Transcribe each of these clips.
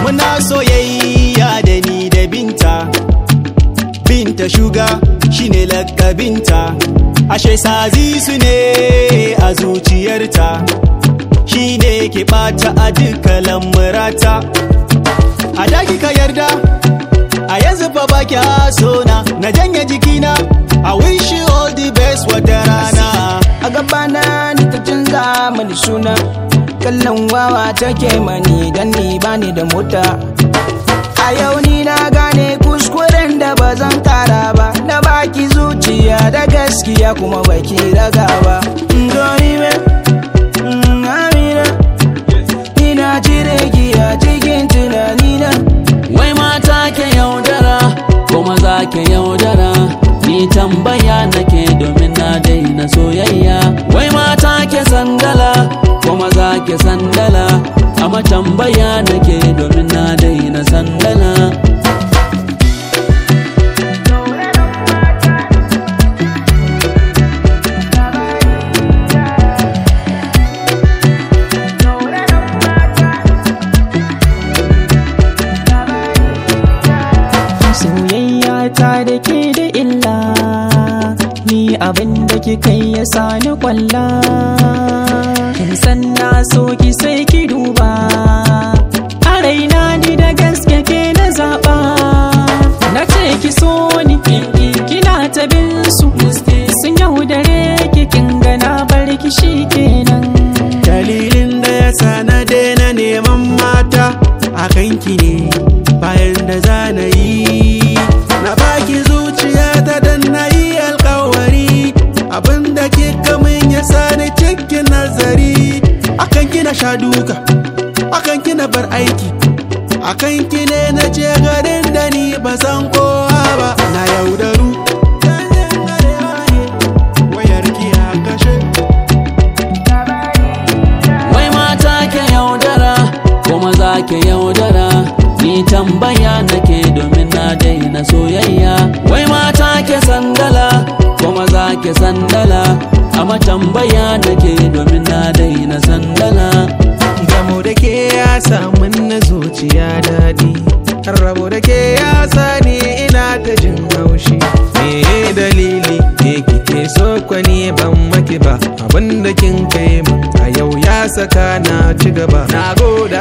muna soyayya da ni da binta binta shuga shine lakabinta ashe sazi su ne a zuciyarta shine ke bata a duka lamurata a daki ka yarda a yanzu fa ba kya sona na janye jikina I wish you all the best wata rana a gabana ni ta canza mani suna kallon wawa take mani dan ni bani da mota a yau ni na gane kuskuren da ba zan kara ba na baki zuciya da gaskiya kuma baki raga ba Doni me, mm, Amina, ina cire ki a cikin tunanina Wai mata ke yaudara ko maza ke yaudara Ni tambaya nake domin na daina soyayya Wai mata ke sandala ko maza ke sandala Amma tambaya nake domin na daina sandala soyayya ta da ke da illa ni abin da kika yi ya sani kwalla kin san na so ki sai ki duba a raina ni da gaske ke na zaba na ce ki so ni kina ta bin su sun yaudare ki kin gana bar ki shi kenan dalilin da ya sa na daina neman mata a kanki ne bayan da za na yi na baki zuciya ta dan na yi alkawari abinda kika min ya sa ni cikin nazari akan kina sha duka akan kina bar aiki akan ki ne na ce garin da ni ba san kowa ba na yaudaru wayar ki a kashe Wai mata ke yaudara ko maza ke yaudara Ni tambaya nake domin na daina soyayya Wai mata ke sandala ko maza ke sandala Amma tambaya nake domin na daina sandala Gamo da ke ya samun na zuciya daɗi Rabo da ke ya sani ina ta jin haushi Me dalili ke kike so kwani ban maki ba Abin da kin kai min a yau ya saka na ci gaba Na goda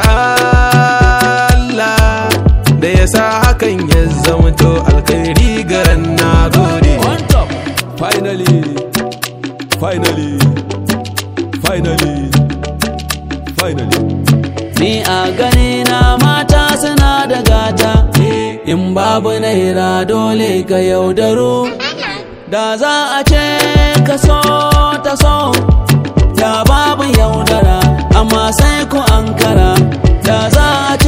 Allah da ya sa hakan ya zamto alkhairi garan na gode On top, finally, finally, finally, finally. Ni a gani na mata suna da gata, in babu naira dole ka yaudaro. Da za a ce ka so ta so, da babu yaudara, amma sai ku ankara. Da za a